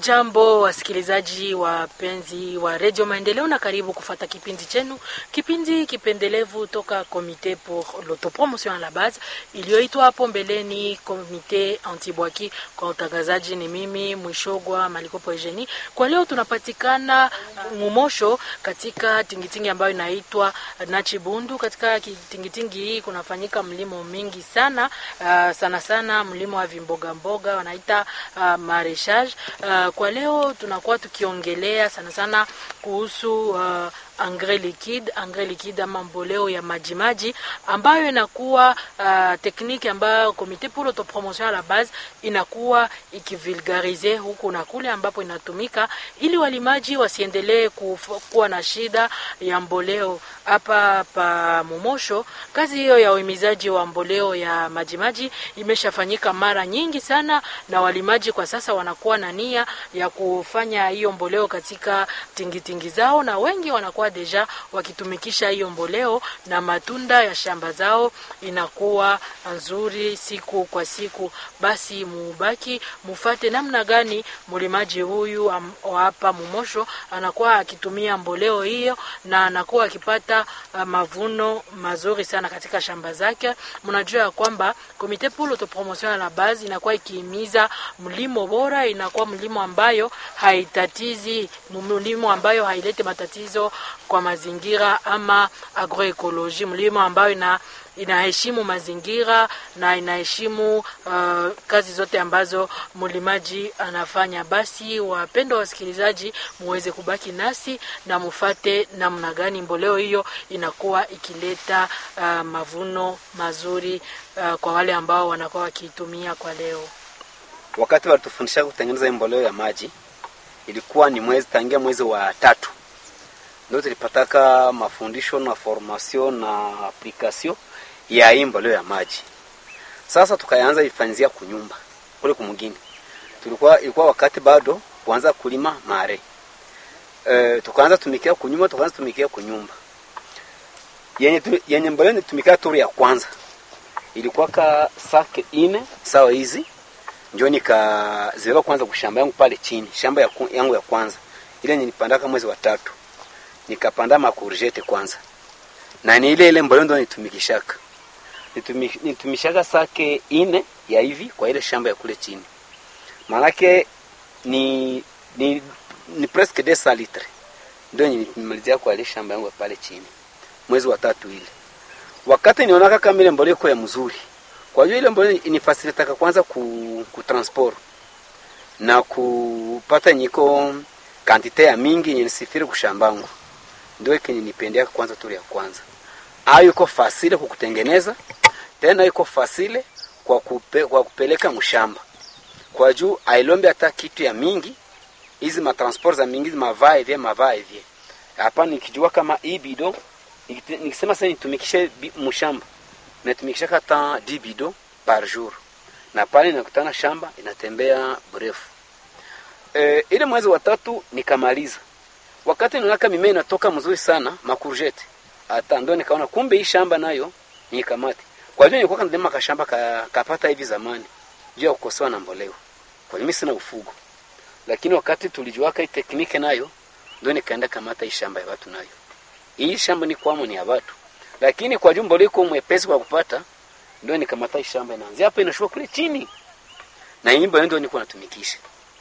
Hamujambo wasikilizaji wapenzi wa redio Maendeleo, na karibu kufata kipindi chenu, kipindi kipendelevu toka Comite pour l'autopromotion à la base iliyoitwa hapo mbeleni Comite Antibwaki. Kwa utangazaji ni mimi Mwishogwa Malikopo Eugenie. Kwa leo tunapatikana Mumosho katika tingitingi ambayo inaitwa Nachibundu. Katika tingitingi hii kunafanyika mlimo mingi sana, uh, sana sana mlimo wa vimboga mboga wanaita uh, mareshage. Uh, kwa leo tunakuwa tukiongelea sana sana kuhusu uh, engrais liquide, engrais liquide ama mboleo ya majimaji ambayo inakuwa uh, tekniki ambayo Comite pour l'autopromotion à la base inakuwa ikivulgarize huku na kule ambapo inatumika ili walimaji wasiendelee kuwa na shida ya mboleo hapa pa Momosho. Kazi hiyo ya uhimizaji wa mboleo ya majimaji imeshafanyika mara nyingi sana, na walimaji kwa sasa wanakuwa na nia ya kufanya hiyo mboleo katika tingitingi zao, na wengi wanakuwa deja wakitumikisha hiyo mboleo, na matunda ya shamba zao inakuwa nzuri siku kwa siku. Basi mubaki mufate namna gani mlimaji huyu hapa Momosho anakuwa akitumia mboleo hiyo na anakuwa akipata Uh, mavuno mazuri sana katika shamba zake. Mnajua ya kwamba Comite pour l'autopromotion à la base inakuwa ikihimiza mlimo bora, inakuwa mlimo ambayo haitatizi, mlimo ambayo hailete matatizo kwa mazingira ama agroecologie, mlimo ambayo ina inaheshimu mazingira na inaheshimu uh, kazi zote ambazo mlimaji anafanya. Basi wapendwa wasikilizaji, muweze kubaki nasi na mufate namna gani mboleo hiyo inakuwa ikileta uh, mavuno mazuri uh, kwa wale ambao wanakuwa wakiitumia kwa leo. Wakati walitufundisha kutengeneza mboleo ya maji ilikuwa ni mwezi tangia mwezi wa tatu ndio tulipataka mafundisho na formation na application ya hii mboleo ya maji. Sasa tukaanza ifanyizia kunyumba kule kumugini. Tulikuwa ilikuwa wakati bado kuanza kulima mare. E, tukaanza tumikia kunyumba, tukaanza tumikia kunyumba. Yenye tu, yenye mboleo nitumikia turu ya kwanza. Ilikuwa ka sake ine sawa hizi. Ndio nikazibeba kwanza kushamba yangu pale chini, shamba ya, yangu ya kwanza. Ile nilipandaka mwezi wa tatu. Nikapanda makurjete kwanza. Na ni ile ile mboleo ndio nitumikishaka nitumishaka sake ine ya hivi kwa ile shamba ya kule chini, maanake ni ni, ni presque deux cents litres ndio nimalizia kwa ile shamba yangu pale chini mwezi wa tatu ile. Wakati nionaka kama ile mbolea iko ya mzuri, kwa hiyo ile mbolea inifasilitaka kwanza ku, ku transport na kupata nyiko kantite ya mingi yenye nisifiri kushambangu, ndio kenye nipendea kwanza turi ya kwanza ayo iko fasile kukutengeneza tena iko fasile kwa, kupe, kwa kupeleka mshamba kwa juu ailombe hata kitu ya mingi hizi matransport za mingi mavaa hivi mavaa hivi hapa. Nikijua kama hii bido nikisema sasa nitumikishe mshamba natumikisha hata 10 bido par jour, na pale nakutana shamba inatembea brefu. E, ile mwezi wa tatu nikamaliza, wakati nionaka mimea inatoka mzuri sana makurjete hata ndo nikaona kumbe hii shamba nayo ni kamati. Kwa hiyo nilikuwa kanalima kashamba ka, kapata hivi zamani juu ya kukosewa na mboleo. Kwa hiyo mimi sina ufugo. Lakini wakati tulijuaka hii tekniki nayo ndio nikaenda kamata hii shamba ya watu nayo. Hii shamba ni kwamo ni ya watu. Lakini kwa jumbo liko mwepesi kwa kupata ndio nikamata hii shamba inaanzia hapa inashuka kule chini. Na hii mboleo ndio nilikuwa natumikisha.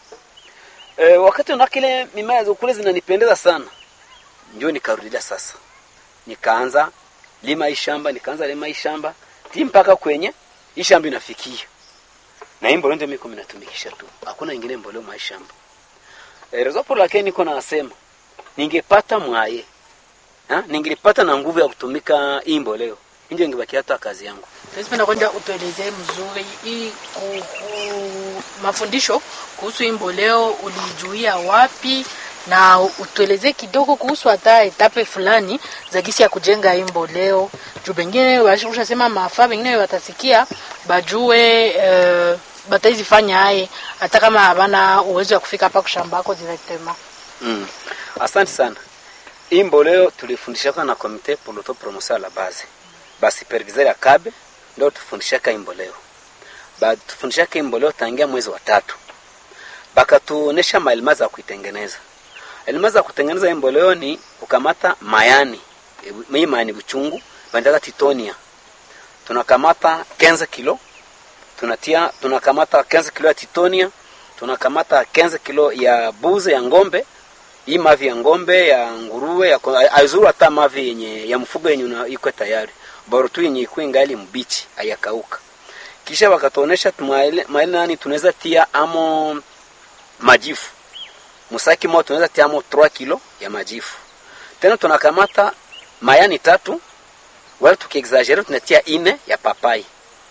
E, wakati unakile mimea za kule zinanipendeza sana. Ndio nikarudia sasa nikaanza lima hii shamba, nikaanza lima hii shamba ti mpaka kwenye hii shamba inafikia, na hii mboleo ndio mimi kumi natumikisha tu, hakuna ingine mboleo mwa shamba. E, rezo por lake niko nasema ningepata mwaye ha, ningepata na nguvu ya kutumika hii mboleo nje, ingebaki hata kazi yangu. Tunapenda kwenda utuelezee mzuri hii mafundisho kuhusu hii mboleo ulijuia wapi na utuelezee kidogo kuhusu hata etape fulani za gisi ya kujenga hii mboleo, juu bengine ushasema mafaa bengine watasikia bajue uh, bataizifanya haye hata kama habana uwezo wa kufika hapa kushambako directement. Mm. Asante sana. Hii mboleo tulifundishaka na Comite pour l'autopromotion à la base. Basi superviseur ya Kabe ndio tufundishaka hii mboleo. Ba tufundishaka hii mboleo tangia mwezi wa tatu. bakatuonesha maelima za kuitengeneza. Elima za kutengeneza hii mboleo ni kukamata mayani hii mayani buchungu bandaka titonia, tunakamata 15 kilo tunatia, tunakamata 15 kilo ya titonia, tunakamata 15 kilo ya buze ya ngombe hii mavi ya ngombe ya nguruwe ya azuru hata mavi yenye ya mfugo yenye iko tayari bora tu yenye iko ingali mbichi hayakauka. Kisha wakatuonesha tumaile maile nani tunaweza tia amo majifu musaki moja tunaweza tia amo 3 kilo ya majifu. Tena tunakamata mayani tatu wala tukiexagere tunatia ine ya papai.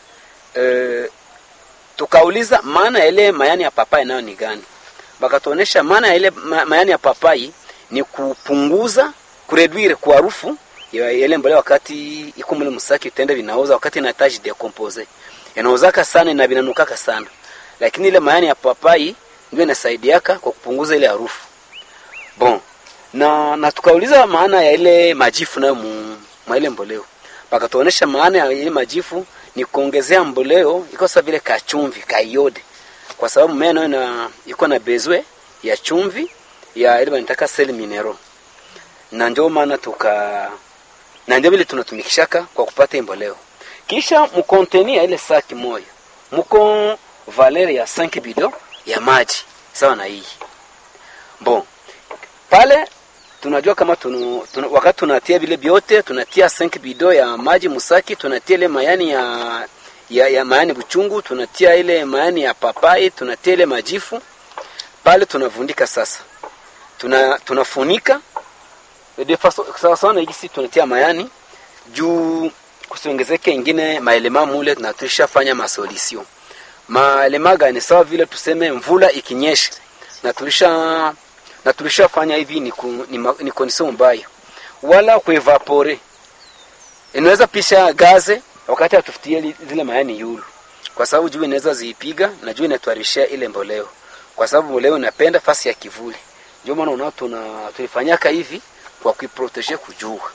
E, tukauliza maana ya ile mayani ya papai nayo ni gani? Bakatuonesha maana ya ile mayani ya papai ni kupunguza kureduire kwa harufu ya ile mbolea wakati iko mle msaki utende vinaoza wakati inahitaji decompose. Inaozaka sana na vinanukaka sana. Lakini ile mayani ya papai ndio inasaidiaka kwa kupunguza ile harufu. Bon. Na na tukauliza maana ya ile majifu nayo mwa ile mboleo. Bakatuonesha maana ya ile majifu ni kuongezea mboleo iko sawa vile kachumvi, kaiode kwa sababu mmea nayo na iko na bezwe ya chumvi ya ile wanataka sel minero, na ndio maana tuka na ndio vile tunatumikishaka kwa kupata mboleo. Kisha mkonteni ya ile saki moja mko valeri ya 5 bido ya maji sawa na hii bon. Pale tunajua kama tunu, tunu, wakati tunatia vile vyote tunatia 5 bido ya maji musaki, tunatia ile mayani ya ya, ya mayani buchungu, tunatia ile mayani ya papai, tunatia ile majifu pale, tunavundika sasa, tuna tunafunika de faso sawa sawa na hisi, tunatia mayani juu kusiongezeke ingine maelema mule, na tulishafanya masolisio maelema gani? Sawa vile tuseme mvula ikinyesha na tulisha na tulishafanya hivi, ni, ku, ni, ma, ni condition mbaya, wala kuevapore inaweza pisha gaze wakati atufutie zile mayani yulu, kwa sababu jua inaweza ziipiga na jua inatuharishia ile mboleo, kwa sababu mboleo inapenda fasi ya kivuli. Ndio maana unao tuna tulifanyaka hivi kwa kuiprotege kujua,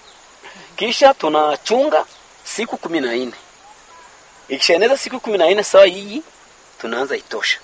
kisha tunachunga siku kumi na nne. Ikishaeneza siku kumi na nne sawa, hii tunaanza itosha,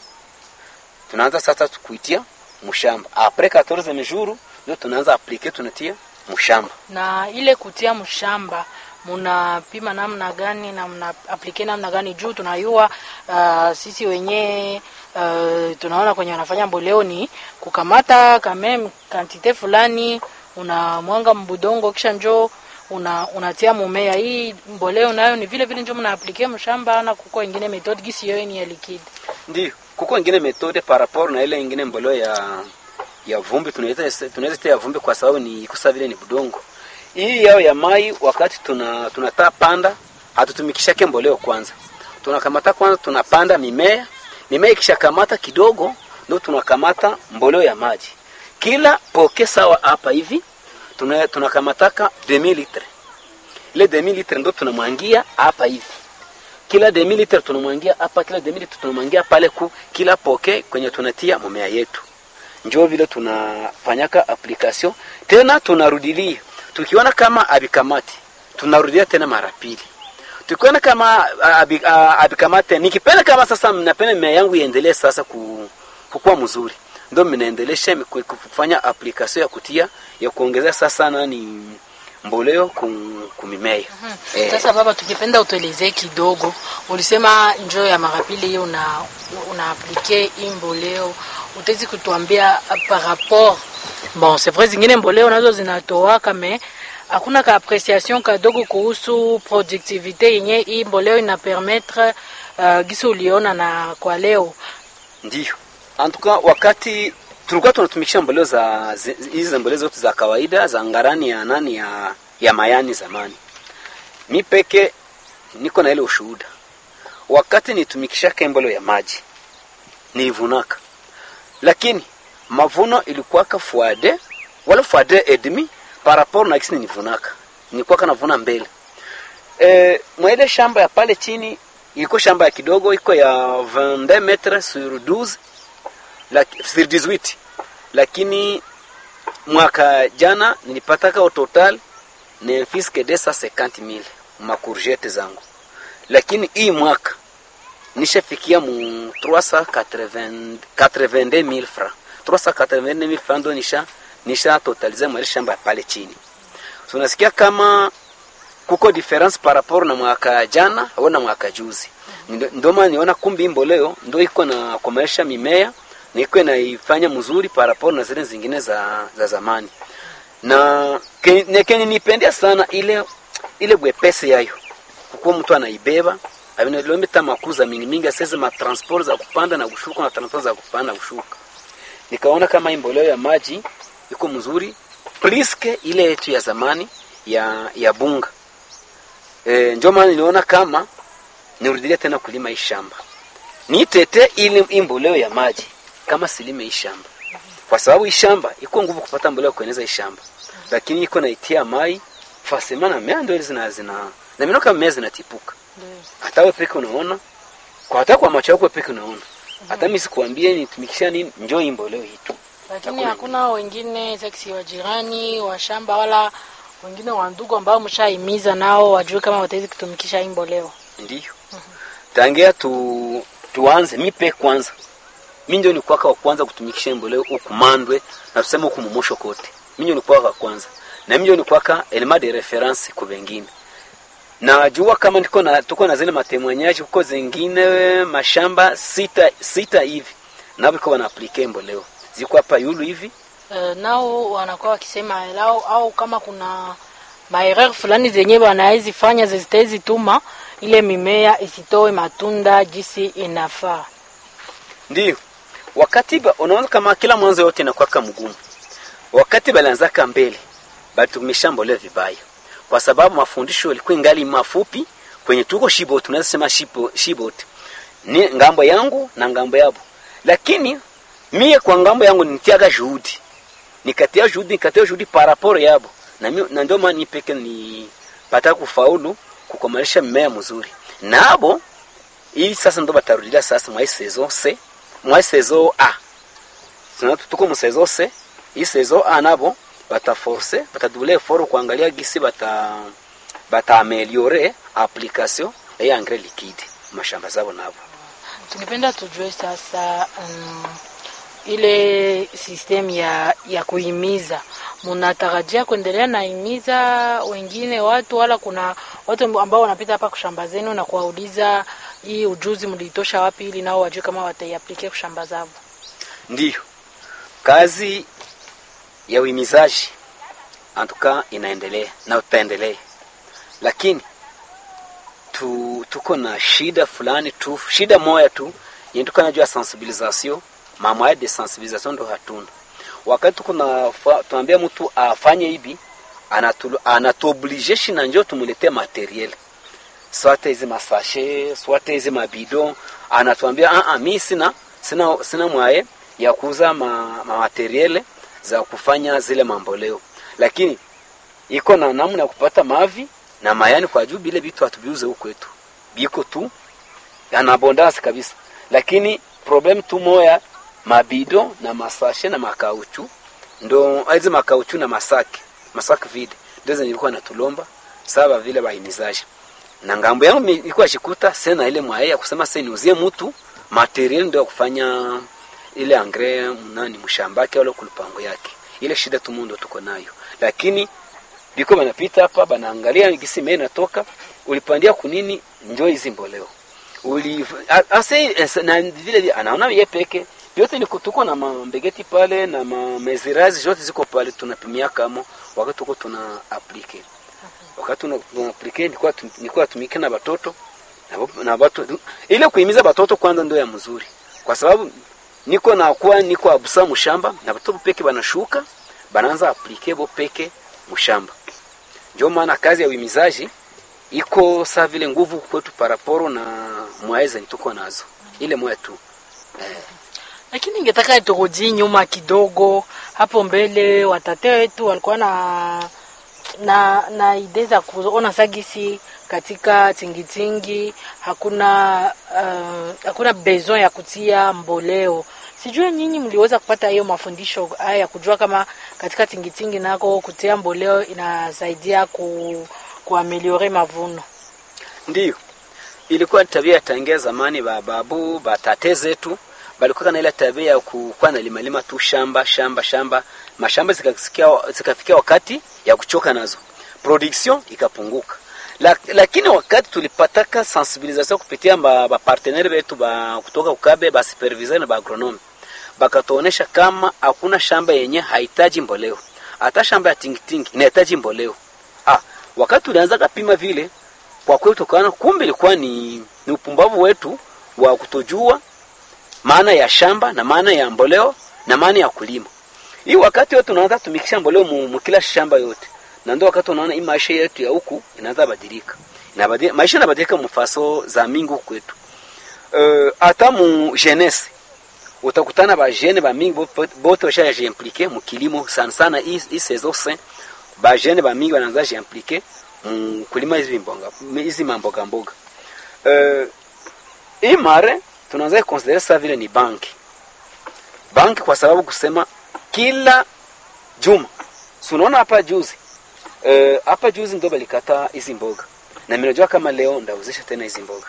tunaanza sasa kuitia mshamba apres 14 mejuru, ndio tunaanza aplike, tunatia mshamba na ile kutia mshamba munapima namna gani na mna aplike namna gani? Juu tunayua uh, sisi wenyewe uh, tunaona kwenye wanafanya mboleo ni kukamata kame kantite fulani, una mwanga mbudongo, kisha njoo una unatia mumea. Hii mboleo nayo ni vile vile njoo mna aplike mshamba, na kuko ingine method gisi yoyo ni ya liquide. Ndio kuko ingine methode par rapport na ile ingine mboleo ya ya vumbi, tunaita tunaweza tia vumbi kwa sababu ni kusa vile ni budongo hii yao ya mai wakati tuna tunataa panda, hatutumikishake mboleo kwanza. Tunakamata kwanza, tunapanda mimea. Mimea ikishakamata kidogo, ndio tunakamata mboleo ya maji. Kila poke sawa hapa hivi tuna tunakamataka 2000 litre. Ile 2000 litre ndio tunamwangia hapa hivi. Kila 2000 litre tunamwangia hapa, kila 2000 litre tunamwangia pale ku kila poke kwenye tunatia mimea yetu. Njoo vile tunafanyaka application tena tunarudilia tukiona kama abikamati tunarudia tena mara pili. Tukiona kama abikamate, nikipenda kama sasa mnapenda mimea yangu iendelee sasa kukua mzuri, ndio mnaendelesha kufanya application ya kutia ya kuongezea sasa nani mboleo kumimea. mm -hmm. Sasa baba, tukipenda utuelezee kidogo, ulisema njoo ya mara pili hiyo una una aplike hii mboleo, utawezi kutuambia par rapport Bon, c'est vrai zingine mboleo nazo zinatoaka me hakuna ka appreciation kadogo kuhusu productivité yenye hii mboleo ina permettre uh, gisi uliona na kwa leo. Ndio. Antuka wakati tulikuwa tunatumikisha mboleo za hizi mboleo zote za kawaida za ngarani ya nani ya ya mayani zamani. Mi peke niko na ile ushuhuda. Wakati nitumikisha mboleo ya maji nilivunaka. Lakini mavuno ilikuwa ka fuade wala fuade edmi par rapport na kisi nivunaka nilikuwa kana vuna mbele e, mwaile shamba ya pale chini iko shamba ya kidogo iko ya 22 metres sur 12 la, sur 18 lakini mwaka jana nilipataka au total ni fiske de 150000 makurjete zangu lakini hii mwaka nishafikia mu 382000 francs 382000 francs ndo nisha nisha totalize mwali shamba pale chini so unasikia kama kuko difference par rapport na mwaka jana au na mwaka juzi Ndo- ndio maana niona kumbi mboleo ndo iko na komaisha mimea na iko naifanya mzuri par rapport na zile zingine za, za zamani na ke- ne- kenye nipendea sana ile ile bwepesi yayo kukuwa mtu anaibeba avinalomita makuza mingi mingi aseze matransport za kupanda na kushuka na transport za kupanda na kushuka nikaona kama hii mboleo ya maji iko mzuri pliske ile yetu ya zamani ya ya bunga e, ndio maana niliona kama nirudilie tena kulima hii shamba nitete ile hii mboleo ya maji kama silime hii shamba kwa sababu hii shamba iko nguvu kupata mboleo kueneza hii shamba lakini iko naitia mai fasema na mea ndio zina zina na mimi kama mea zinatipuka hata wewe peke unaona kwa hata kwa macho yako peke unaona hata mimi sikuambie nitumikisha nini njoo hii mboleo hii tu lakini Hakuna hakuna wengine seksi wa jirani wa shamba wala wengine wa ndugu ambao mshaimiza nao wajue kama watawezi kutumikisha hii mboleo ndiyo tangia tu tuanze mipe kwanza mi ndio nikuwaka wa kwanza kutumikisha mboleo huku mandwe na tuseme huku mumosho kote mi ndio nikuwaka wa kwanza na mi ndio nikuwaka elema de reference ku wengine najua kama niko na tuko na zile matemwanyaji huko zingine mashamba sita sita hivi nabo iko wana aplike mboleo ziko hapa yulu hivi uh, nao wanakuwa wakisema lao au kama kuna maereur fulani zenye wanawezi fanya zitawezi tuma ile mimea isitoe matunda jinsi inafaa Ndiyo. Wakati ba, unaona kama kila mwanzo yote inakuwa mgumu. Wakati balianzaka mbele, balitumisha mbolea vibaya. Kwa sababu mafundisho yalikuwa ingali mafupi kwenye tuko shibot, tunaweza sema shibo, shibot. Ni ngambo yangu na ngambo yabo. Lakini mie kwa ngambo yangu nitiaga juhudi. Nikatia juhudi, nikatia juhudi par rapport yabo. Na mimi na ndio maana nipeke ni pata kufaulu kukomalisha mimea mzuri. Nabo hii sasa ndo batarudilia sasa mwa hii saison C mwa hii saison A sina tuko mu saison C hii saison A nabo bataforce batadubule effort kuangalia gisi bata bata ameliore application ya engrais liquide mashamba zao nabo tungependa tujue sasa um, ile system ya ya kuhimiza mnatarajia kuendelea na himiza wengine watu wala kuna watu ambao wanapita hapa kushamba zenu na kuwauliza hii ujuzi mliitosha wapi ili nao wajue kama wataiaplike kushamba zao ndiyo kazi ya uhimizaji antuka inaendelea na utaendelea lakini tu, tuko na shida fulani tu shida moya tu yenye tuko najua sensibilisation mamwaya de sensibilisation ndo hatuna wakati tuko na tunaambia mtu afanye hivi anatuoblige shina njo tumuletee materiel swate hizi masashe swate hizi mabido anatuambia ah, ah, mi sina sina sina mwaye ya kuuza ma, ma materiele za kufanya zile mamboleo lakini iko na namna ya kupata mavi na mayani kwa juu bile vitu hatubiuze huko kwetu biko tu yana abondance kabisa lakini problem tu moya mabido na masashe na makauchu ndo hizi makauchu na masaki masaki vide ndio zenye ilikuwa natulomba saba vile bahimizaji na ngambo yangu ilikuwa shikuta sena ile mwaye ya kusema sasa niuzie mtu material ndio ya kufanya ile angre nani mshambake wala kulupango yake ile shida tu mundo tuko nayo lakini biko banapita hapa banaangalia gisi mimi natoka ulipandia kunini njoo hizi mboleo uli ase na vile anaona yeye peke yote ni tuko na mambegeti pale na mamezirazi zote ziko pale tunapimia kama wakati tuko tuna aplike wakati tuna aplike nilikuwa nilikuwa tumike na watoto na na watu ile kuhimiza watoto kwanza ndio ya mzuri kwa sababu niko na kuwa niko abusa mshamba na watoto peke banashuka banaanza aplike bo peke mshamba ndio maana kazi ya uhimizaji iko saa vile nguvu kwetu paraporo na mwaeza tuko nazo ile moya tu eh. lakini ningetaka turudi nyuma kidogo hapo mbele watate wetu walikuwa na na na idea za kuona sagisi katika tingitingi hakuna uh, hakuna besoin ya kutia mboleo sijui nyinyi mliweza kupata hiyo mafundisho haya ya kujua kama katika tingitingi nako kutia mboleo inasaidia ku kuameliore mavuno ndiyo ilikuwa tabia ya tangia zamani, bababu batate zetu balikuwa na ile tabia ya kukuwa na limalima tu shamba shamba shamba, mashamba zikafikia zikafikia wakati ya kuchoka nazo, production ikapunguka. La, lakini wakati tulipataka sensibilisation kupitia ba, ba partenaire betu ba kutoka ukabe ba superviseur na ba agronome bakatuonesha kama hakuna shamba yenye hahitaji mboleo, hata shamba ya tingitingi inahitaji mboleo. Ah, wakati tulianza kapima vile, kwa kweli tukaona kumbe ilikuwa ni, ni upumbavu wetu wa kutojua maana ya shamba na maana ya mboleo na maana ya kulima. Hii wakati yote tunaanza tumikisha mboleo mu, mu kila shamba yote, na ndio wakati unaona hii maisha yetu ya huku inaanza badilika, inabadilika maisha inabadilika mfaso za mingi huku kwetu. Hata uh, mu jeunesse utakutana ba jeune ba mingi bote basha impliqué mu kilimo sana sana, hii hii saison sain ba jeune ba mingi wanaanza impliqué mu kulima hizi mboga hizi mamboga mboga. Uh, hii mare tunaanza consider sasa vile ni banki banki, kwa sababu kusema kila juma, si unaona hapa juzi hapa uh, juzi ndo balikata hizi mboga, na mimi najua kama leo ndauzisha tena hizi mboga.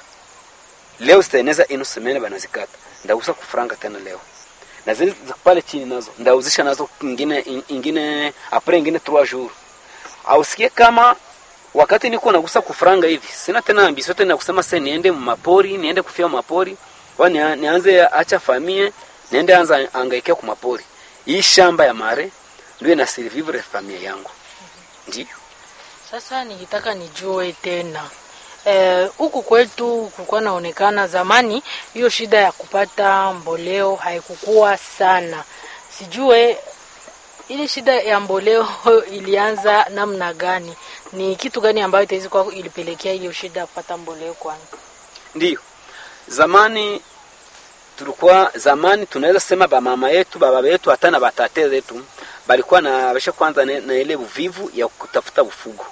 Leo zitaeneza ino semene banazikata, ndauza kufranga tena leo, na zile pale chini nazo ndauzisha nazo ingine ingine apre ingine 3 jours. Ausikie kama wakati niko nagusa kufranga hivi, sina tena ambisio tena kusema sasa niende mapori, niende kufia mapori wani nianze acha famie niende anza angaikia kwa mapori. Hii shamba ya mare ndio ina survivre familia yangu. Ndio. Sasa nikitaka nijue tena huku eh, kwetu kulikuwa naonekana zamani hiyo shida ya kupata mboleo haikukua sana. Sijue ile shida ya mboleo ilianza namna gani? Ni kitu gani ambayo itaweza kwa ilipelekea hiyo shida ya kupata mboleo kwanza? Ndio. Zamani tulikuwa zamani tunaweza sema ba mama yetu baba yetu hata na batate zetu balikuwa na basha kwanza na, na ile uvivu ya kutafuta ufugo.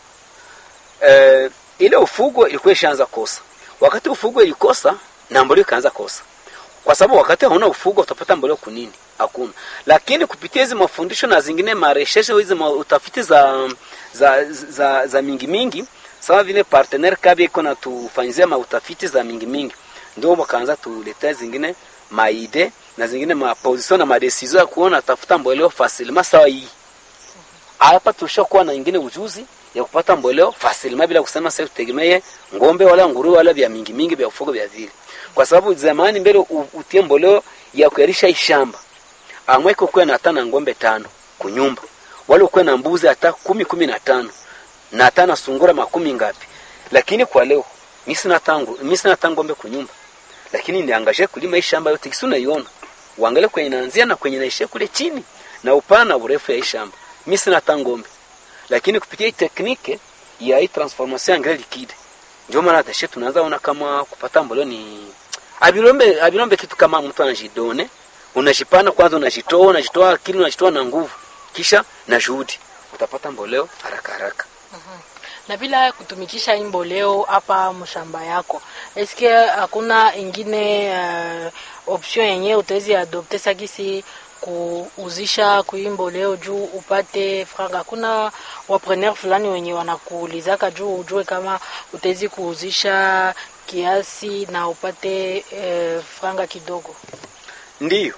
E, ile ufugo ilikuwa ishaanza kosa. Wakati ufugo ilikosa na mboleo ikaanza kosa. Kwa sababu wakati hauna ufugo utapata mboleo kunini? Hakuna. Lakini kupitia hizi mafundisho na zingine maresheshe hizi ma utafiti za za za, za mingi mingi sawa vile partenaire kabi iko na tufanyizia ma utafiti za mingi mingi ndio wakaanza tuletea zingine maide na zingine maposition na madecision ya kuona tafuta mboleo facilement sawa hii hapa tushakuwa na ingine ujuzi ya kupata mboleo facilement bila kusema sasa tutegemee ngombe wala nguruwe wala vya mingi mingi vya ufugo vya vile kwa sababu zamani mbele utie mboleo ya kuyarisha shamba amweko kuwa na hata na ngombe tano kunyumba wala ukuwe na mbuzi hata kumi kumi na tano na hata na sungura makumi ngapi lakini kwa leo mimi sina tangu mimi sina tangu ngombe kunyumba lakini niangaje kulima hii shamba yote kisuna iona uangalie kwenye inaanzia na kwenye inaishia kule chini na upana na urefu ya hii shamba mimi sina tangu ngombe lakini kupitia hii teknike ya hii transformation engrais liquide ndio maana tashe tunaanza ona kama kupata mboleo ni abilombe abilombe kitu kama mtu anajidone unajipana kwanza unajitoa unajitoa akili unajitoa na nguvu kisha na juhudi utapata mboleo haraka haraka Mhm. na bila kutumikisha hii mboleo hapa mshamba yako eske hakuna ingine uh, option yenye utawezi adopte sagisi kuuzisha kui mboleo juu upate franga hakuna wapreneur fulani wenye wanakuulizaka juu ujue kama utawezi kuuzisha kiasi na upate uh, franga kidogo ndiyo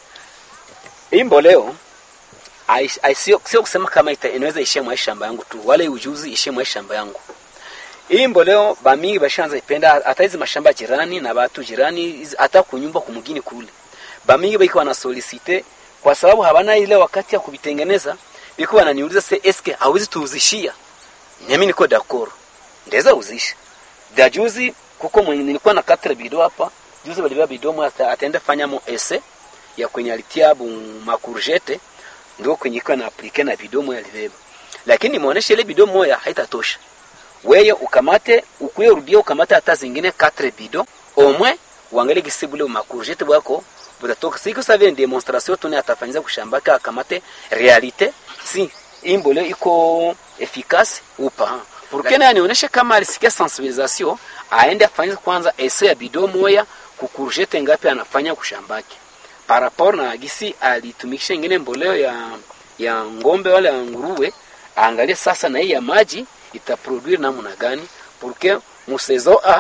hii mboleo ai- ai- sio sio kusema kama ita, inaweza ishia mwa shamba yangu tu wala hii ujuzi ishie mwa shamba yangu hii mboleo bamingi bashanza ipenda hata hizi mashamba jirani na batu jirani hizi- hata kunyumba kumugini kule bamingi biko wana solicite kwa sababu habana ile wakati ya kubitengeneza biko wananiuliza se eske hawezi tuuzishia nami niko dakoro ndeza uzisha da juzi kuko mwenye nilikuwa na katre bido hapa juzi balibeba bido mwa ata- ataenda fanya mo ese ya kwenye alitia bu makurjete ndio kwenye iko na aplike na bido moya alibeba lakini nimeonesha ile bido moya haitatosha weye ukamate ukuye rudia ukamate hata zingine 4 bido omwe uangalie gisi bule makurjete bwako butatoka siku sa vile demonstration tuni atafanyiza kushambaka akamate realite si imbole iko efficace upa pourquoi anionyeshe kama alisikia sensibilisation aende afanye kwanza ese ya bido moya kukurjete ngapi anafanya kushambake par rapport na gisi alitumikisha ingine mboleo ya ya ngombe wala ya nguruwe aangalie sasa na hii ya maji itaproduire namna gani porque musezo a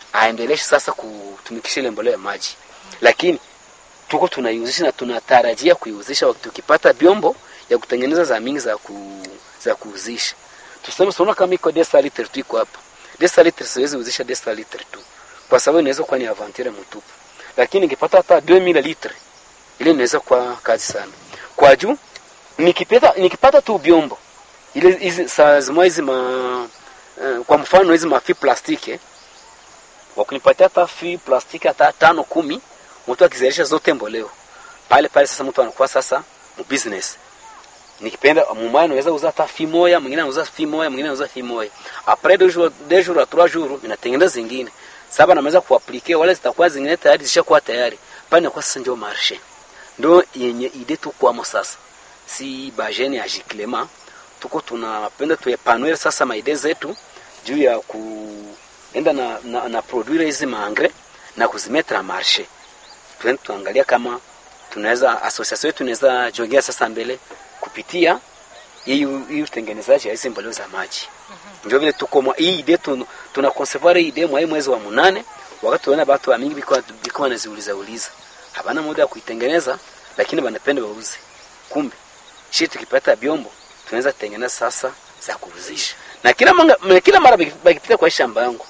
aendeleshe sasa kutumikisha ile mbolea ya maji, lakini tuko tunaiuzisha na tunatarajia kuiuzisha tukipata vyombo ya kutengeneza za mingi za ku, za kuuzisha. Tuseme tunaona kama iko desa liter tu iko hapa. Desa liter siwezi uzisha desa liter tu. Kwa sababu inaweza kuwa ni aventure mtupu. Lakini nikipata hata 2000 litre ile inaweza kuwa kazi sana. Kwa juu nikipata nikipata tu vyombo ile hizi saa zimoja hizi ma uh, kwa mfano hizi mafi plastiki eh, wakunipatia hata fi plastiki hata tano kumi, mtu akizalisha zote mboleo pale pale, sasa mtu anakuwa sasa mu business. Nikipenda mumaya naweza uza hata fi moja, mwingine anauza fi moja, mwingine anauza fi moja. Après deux jours, deux jours à trois jours, ninatengeneza zingine saba, naweza kuaplike wale zitakuwa zingine tayari zishakuwa tayari pale, nakuwa sasa ndio marché, ndio yenye ide tu kwamo sasa, si bajeni ya Jiclema tuko tunapenda tuepanue sasa maide zetu juu ya kuenda na, na, na produire hizi maangre na kuzimetra a marché. Tuende tuangalia kama tunaweza association yetu inaweza jongea sasa mbele kupitia hii hii utengenezaji ya hizi mboleo za maji. Ndio vile tuko mwa hii idea tun, tuna conservoir hii idea mwa hii mwezi wa munane, wakati tunaona watu wa mingi biko biko wanaziuliza uliza. Habana muda wa kuitengeneza lakini wanapenda wauze. Kumbe shi tukipata byombo tunaweza kutengeneza sasa za kuuzisha. Na kila manga, kila mara bakipita kwa shamba yangu.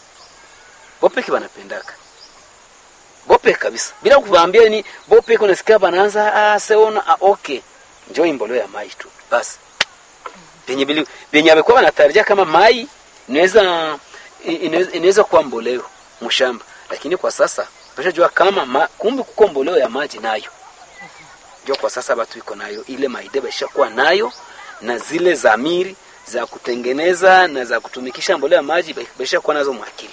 Bope wanapendaka. Bope kabisa. Bila kuwaambia ni bope kuna sikia banaanza ah seona ah, okay. Njoo imboleo ya mai tu. Basi. Penye bili penye amekuwa wanatarajia kama mai inaweza inaweza kuwa mboleo mshamba. Lakini kwa sasa tunajua kama ma, kumbe kuko mboleo ya maji nayo. Ndio kwa sasa watu iko nayo ile maideba ishakuwa nayo na zile zamiri za kutengeneza na za kutumikisha mbolea ya maji baisha kuwa nazo mwakili.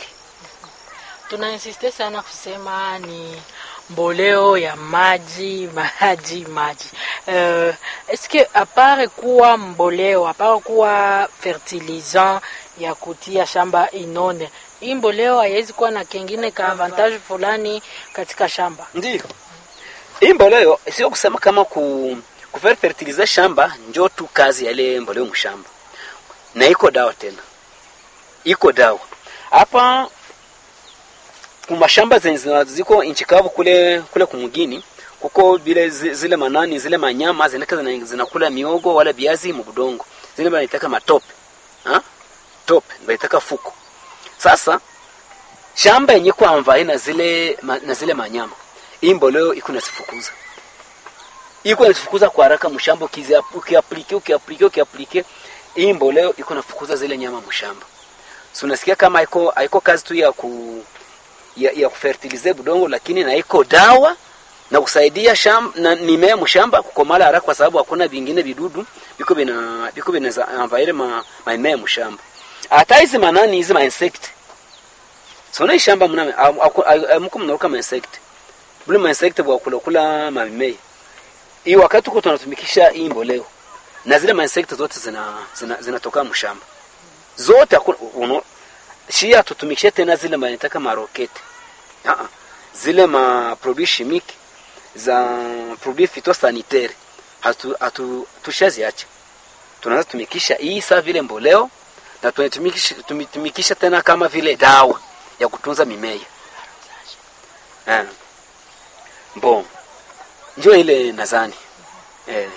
Tunainsiste sana kusema ni mboleo ya maji maji maji. Uh, eske apare kuwa mboleo apare kuwa fertilisant ya kutia shamba inone, hii mboleo haiwezi kuwa na kengine ka avantage fulani katika shamba? Ndio hii mboleo sio kusema kama ku kufer fertilize shamba njo tu kazi ya ile mboleo mshamba, na iko dawa tena, iko dawa hapa kumashamba zenye ziko inchi kavu kule kule kumugini kuko vile zile manani zile manyama zinaka zinakula miogo wala viazi mubudongo zile banaitaka matope ha tope banaitaka fuko. Sasa shamba yenye kwa na zile ma, na zile manyama hii mboleo iko nasifukuza iko nasifukuza kwa haraka mshamba, ukiaplike ukiaplike ukiaplike hii mboleo iko nafukuza zile nyama mshamba. So unasikia kama haiko haiko kazi tu ya ku ya, ya kufertilize budongo, lakini na iko dawa na kusaidia shamba na mimea mshamba kukomala haraka, kwa sababu hakuna vingine vidudu biko bina biko bina ambaile ma mimea mshamba. Hata hizi manani hizi ma insect so na shamba mna amko mnaruka ma insect bule ma insect bwa kula kula ma mimea hii, wakati tuko tunatumikisha hii mboleo na zile ma insect zote zina zinatoka zina mshamba zote hakuna shia tutumikishe tena zile manitaka maroketi uh -uh. zile ma produits chimiques za produits phytosanitaire hatu, hatu tushaziacha tunaanza tumikisha hii saa vile mboleo na tunatumikisha tumitumikisha tena kama vile dawa ya kutunza mimea eh. Bon, njoo ile nadhani eh.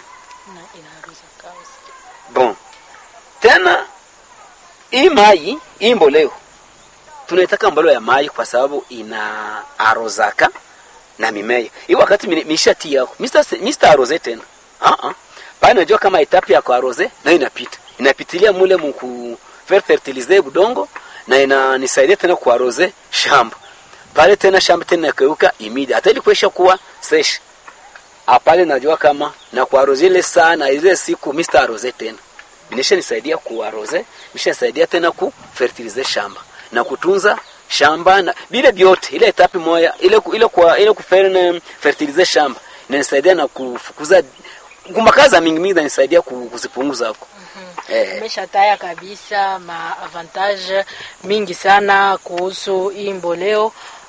Bon, tena hii mai hii mboleo tunaitaka mboleo ya mai kwa sababu ina arozaka na mimea hii. Wakati mishati yako Mr. Mr. aroze tena ah ah, pale unajua kama etape ya kuaroze na inapita inapitilia mule mku fertilize budongo na inanisaidia tena kuaroze shamba pale tena shamba tena yakeuka imidi hata ili kuesha kuwa sesh apale, najua kama na kuaroze ile saa na ile siku Mr. aroze tena binisha nisaidia kuaroze bisha nisaidia tena ku fertilize shamba na kutunza shamba na vile vyote, ile etapi moja ile ile kwa ile kuferne fertilize shamba inanisaidia na kufukuza gumbakaza mingi mingi, inanisaidia kuzipunguza huko. Eh, umeshataya kabisa ma avantage mingi sana kuhusu hii mboleo.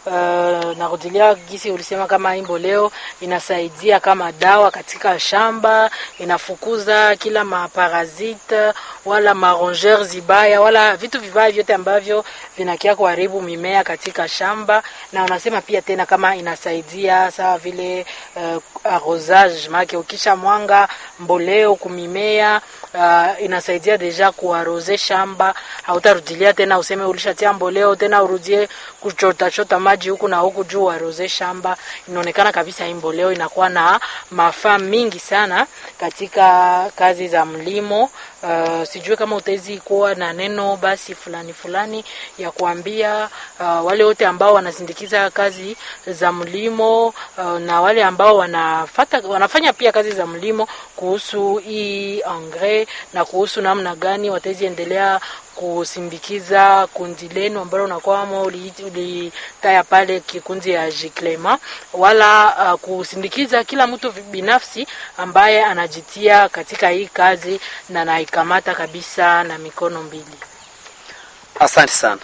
uh, narudilia gisi ulisema kama hii mboleo inasaidia kama dawa katika shamba, inafukuza kila maparasite wala marongeur zibaya wala vitu vibaya vyote ambavyo vinakia kuharibu mimea katika shamba, na unasema pia tena kama inasaidia sawa vile uh, arrosage make ukisha mwanga mboleo kumimea uh, inasaidia deja kuaroze shamba, hautarudilia tena useme ulishatia mboleo tena urudie kuchota chota maji huku na huku juu uaroze shamba. Inaonekana kabisa hii mboleo inakuwa na mafaa mingi sana katika kazi za mlimo. Uh, sijui kama utawezi kuwa na neno basi fulani fulani ya kuambia uh, wale wote ambao wanasindikiza kazi za mlimo uh, na wale ambao wanafata, wanafanya pia kazi za mlimo kuhusu hii engrais na kuhusu namna gani watawezi endelea kusindikiza kundi lenu ambalo unakwamo ulitaya pale kikundi ya Jiklema, wala uh, kusindikiza kila mtu binafsi ambaye anajitia katika hii kazi na naikamata kabisa na mikono mbili. Asante sana.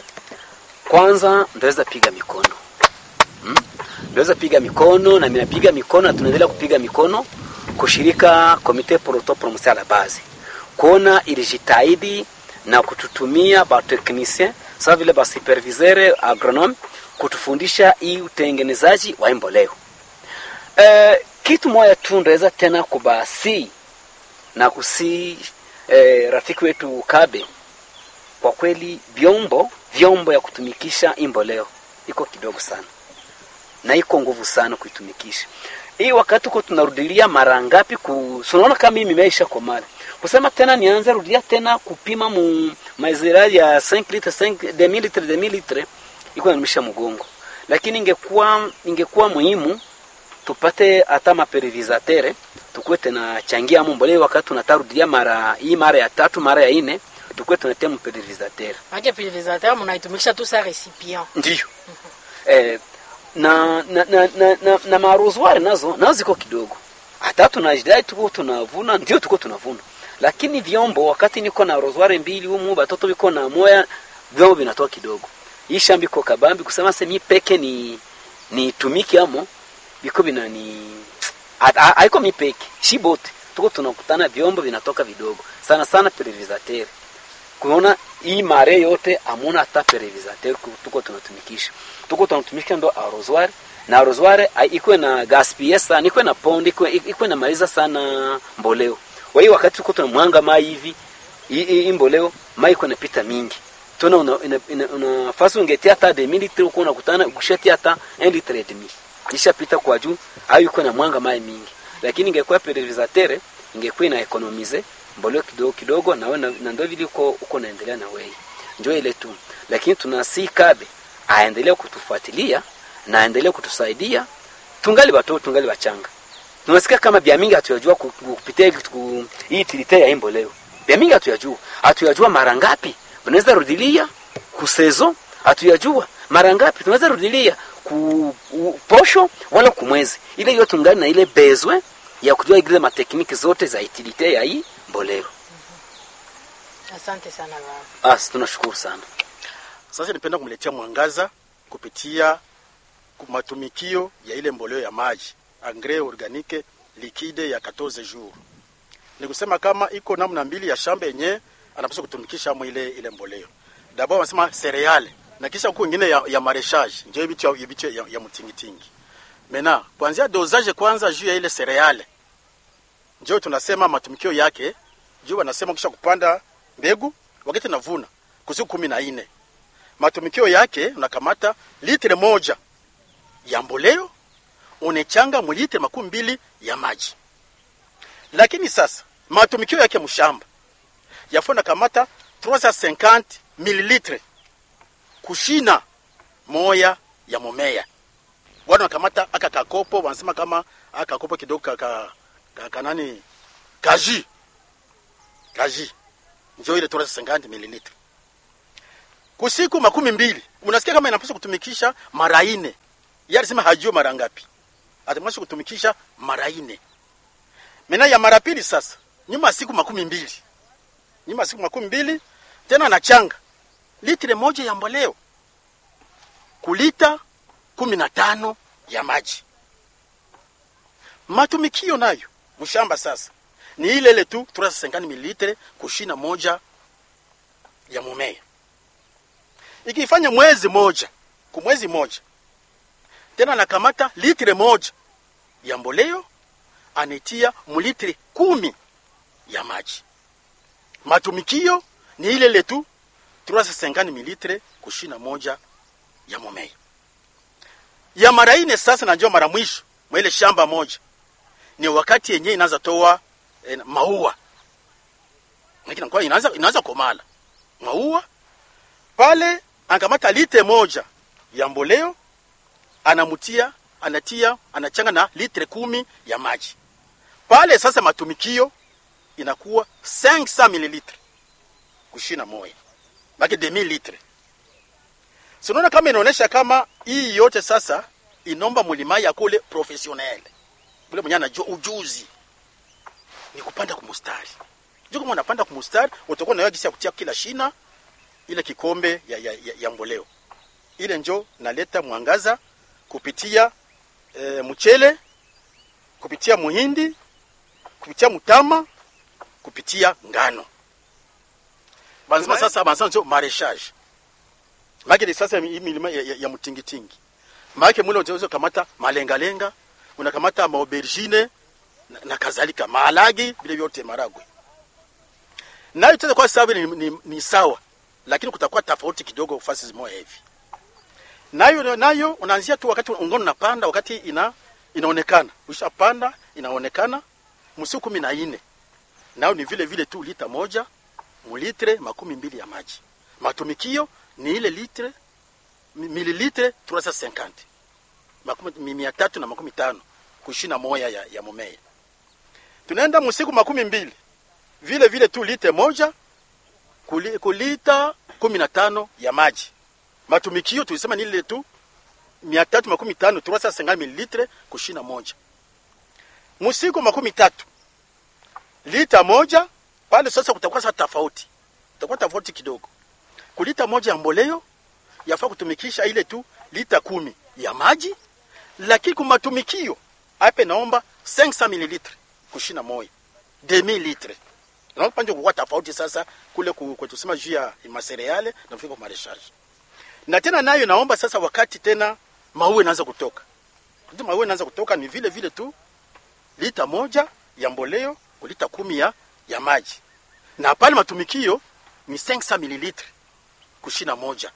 Kwanza ndaweza piga mikono hmm? Ndaweza piga mikono na minapiga mikono na tunaendelea kupiga mikono kushirika Komite Proto Promotion la Base kuona ilijitahidi na kututumia bateknisien sawa vile basuperviseur agronome kutufundisha hii utengenezaji wa mboleo. E, kitu moja tu ndaweza tena kubasi na kusi e, rafiki wetu Kabe, kwa kweli vyombo vyombo ya kutumikisha mboleo iko kidogo sana na iko nguvu sana kuitumikisha hii. Wakati uko tunarudilia mara ngapi ku unaona kama hii mimea isha komala kusema tena nianze rudia tena kupima mu maizira ya 5 litre 5 demi litre demi litre iko inanimisha mgongo, lakini ingekuwa ingekuwa muhimu tupate hata maperivizatere tukue tena changia mboleo wakati tunatarudia mara hii mara ya tatu mara ya ine tukue tunatia mperivizatere. Maana pulverisateur mnaitumikisha tu sa recipient. Ndio. Eh, na na na, na, na, na marozwari nazo nazo ziko kidogo. Hata tunajidai tuko tunavuna, ndio tuko tunavuna. Lakini vyombo wakati niko na rozwari mbili humu batoto biko na moya vyombo vinatoa kidogo. Hii shamba iko kabambi kusema semi peke ni ni tumiki amo biko bina ni haiko mi peke. Shi bote tuko tunakutana vyombo vinatoka vidogo. Sana sana pulverisateur. Kuona hii mare yote amuna hata pulverisateur tuko tunatumikisha. Tuko tunatumikisha ndo arrosoir na arrosoir iko na gaspiller sana, iko na pondi, iko na maliza sana mboleo. Kwa hiyo wakati tuko tunamwanga mai hivi hii mboleo mai iko napita mingi. Tuna una, una, una, una fasi ungetia hata de mililitre uko unakutana ukishatia hata 1 litre et demi. Kisha pita kwa juu au iko na mwanga mai mingi. Lakini ingekuwa pulverisateur ingekuwa ina economize mboleo kidogo kidogo na wewe na ndio vile uko uko naendelea na wewe. Njoo ile tu. Lakini tunasi Kabe aendelee kutufuatilia na aendelee kutusaidia tungali watoto tungali wachanga. Tunasikia kama bia mingi hatuyajua kupitia hii tilite ya imbo leo. Bia mingi hatuyajua. Hatuyajua mara ngapi tunaweza rudilia kusezo, hatuyajua mara ngapi tunaweza rudilia ku posho wala kumwezi. Ile yote tungali na ile bezwe ya kujua ile matekniki zote za itilite ya hii mboleo. Asante sana baba. As tunashukuru sana. Sasa nipenda kumletea mwangaza kupitia matumikio ya ile mboleo ya maji engrais organique liquide ya 14 jours. Ni kusema kama iko namna mbili ya shamba yenye anapaswa kutumikisha amo ile ile mboleo. D'abord wanasema cereale na kisha huko ingine ya, ya marechage ndio vitu ya, vitu ya, ya mtingitingi. Mena kuanzia dosage kwanza juu ya ile cereale ndio tunasema matumikio yake juu wanasema kisha kupanda mbegu wakati navuna kusiku kumi na nne matumikio yake unakamata litre moja ya mboleo unechanga mulitre makumi mbili ya maji. Lakini sasa matumikio yake mshamba yafo nakamata 350 mililitre kushina moya ya mumea. Wana nakamata aka kakopo, wanasema kama aka kakopo kidogo kaka kaka nani kaji kaji njo ile 350 mililitre kusiku makumi mbili. Unasikia kama inapaswa kutumikisha mara ine. Yeye alisema hajui mara ngapi, atamwasha kutumikisha mara ine. Mena ya mara pili sasa, nyuma siku makumi mbili, nyuma siku makumi mbili tena anachanga litre moja ya mboleo kulita kumi na tano ya maji. Matumikio nayo mshamba sasa ni ile ile tu 350 mililitre kushina moja ya mumea, ikifanya mwezi moja kumwezi moja tena anakamata litre moja ya mboleo anitia mlitre kumi ya maji. Matumikio ni ile ile tu 350 mililitre kushina moja ya mumea ya mara ine. Sasa najua mara mwisho mwa ile shamba moja ni wakati yenye inaanza toa eh, maua lakini kwa inaanza inaanza komala maua pale, ankamata litre moja ya mboleo anamutia anatia anachanga na litre kumi ya maji pale. Sasa matumikio inakuwa 500 mililitre kushina moya baki demi litre. Sinaona kama inaonesha kama hii yote sasa inomba mulima ya kule professionnel kule mwenye anajua ujuzi ni kupanda kumustari. Ndio kama unapanda kumustari utakuwa na gisi ya kutia kila shina ile kikombe ya, ya, ya, ya mboleo ile, njo naleta mwangaza kupitia e, mchele kupitia muhindi kupitia mutama kupitia ngano banzima sasa banzima njo mareshage make sasa hii milima ya, ya, ya mtingitingi make mule unaweza kamata malengalenga unakamata maaubergine na, na kadhalika maalagi vile vyote maragwe nayo tena kwa sababu ni, ni, ni sawa lakini kutakuwa tofauti kidogo fasi zimoja hivi nayo nayo unaanzia tu wakati ungono unapanda wakati ina inaonekana ushapanda inaonekana msiku kumi na nne nayo ni vile vile tu lita moja mulitre makumi mbili ya maji matumikio ni ile litre mililitre 350 makumi mia tatu na makumi tano kushina moya ya, ya mumea tunaenda msiku makumi mbili vile vile tu lite moja kuli, kulita kumi na tano ya maji matumikio tulisema ni ile tu mia tatu makumi tano 350 mililitre kushina moja msiku makumi tatu lita moja pale sasa kutakuwa sasa tofauti kutakuwa tofauti kidogo kulita moja ya mboleo yafaa kutumikisha ile tu lita kumi ya maji lakini kumatumikio ape naomba 500 mililitre kushina moja demi litre na panje kwa tofauti sasa kule kwa tusema juu ya masereale na mfiko mareshaji na tena nayo naomba sasa wakati tena maua inaanza kutoka ndio maua inaanza kutoka ni vile vile tu lita moja ya mboleo kulita kumi ya, ya maji na pale matumikio ni 500 mililitre kushina moja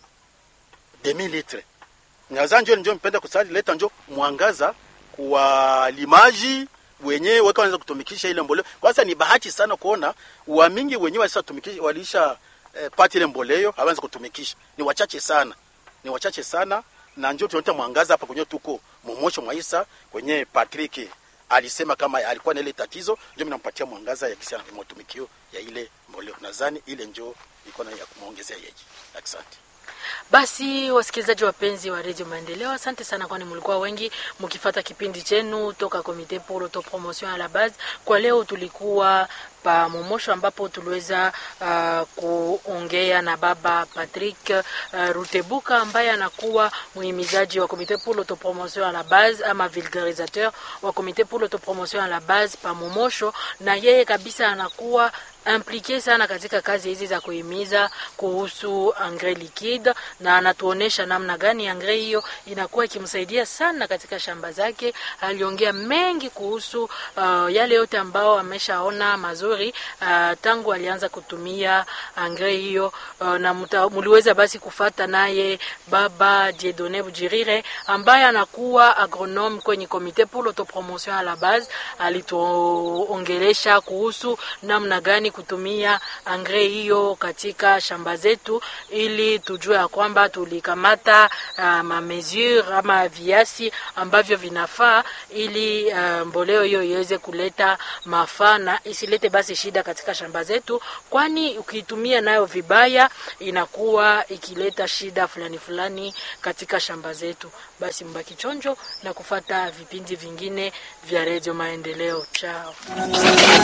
demi litre Nyaza njo njo mpenda kusali leta njo mwangaza kwa limaji wenyewe weka wanaweza kutumikisha ile mboleo. Kwanza ni bahati sana kuona wa mingi wenyewe walisa tumikisha walisha eh, pati ile mboleo hawanza kutumikisha. Ni wachache sana. Ni wachache sana na njo tunaleta mwangaza hapa kwenye tuko momosho mwaisa kwenye Patrick alisema kama alikuwa na ile tatizo, ndio mimi nampatia mwangaza ya kisia na matumikio ya ile mboleo. Nadhani ile njo iko na ya kumuongezea yeji. Asante. Basi wasikilizaji wapenzi wa Radio Maendeleo, asante sana, kwani mlikuwa wengi mkifata kipindi chenu toka Comite pour l'autopromotion à la base. Kwa leo tulikuwa pa Momosho ambapo tuliweza uh, kuongea na baba Patrick uh, Rutebuka ambaye anakuwa muhimizaji wa Comite pour l'autopromotion à la base ama vulgarisateur wa Comite pour l'autopromotion à la base pa Momosho, na yeye kabisa anakuwa implike sana katika kazi hizi za kuhimiza kuhusu engrais liquide, na anatuonesha namna gani engrais hiyo inakuwa ikimsaidia sana katika shamba zake. Aliongea mengi kuhusu uh, yale yote ambao ameshaona mazuri uh, tangu alianza kutumia engrais hiyo uh, na muta, muliweza basi kufata naye baba Dieudonne Bujirire ambaye anakuwa agronome kwenye Comite pour l'autopromotion à la base. Alituongelesha kuhusu namna gani kutumia engrais hiyo katika shamba zetu, ili tujue ya kwamba tulikamata uh, ma mesure ama viasi ambavyo vinafaa ili uh, mboleo hiyo iweze kuleta mafaa na isilete basi shida katika shamba zetu, kwani ukiitumia nayo vibaya inakuwa ikileta shida fulani fulani katika shamba zetu. Basi mbaki chonjo na kufata vipindi vingine vya Radio Maendeleo. Chao.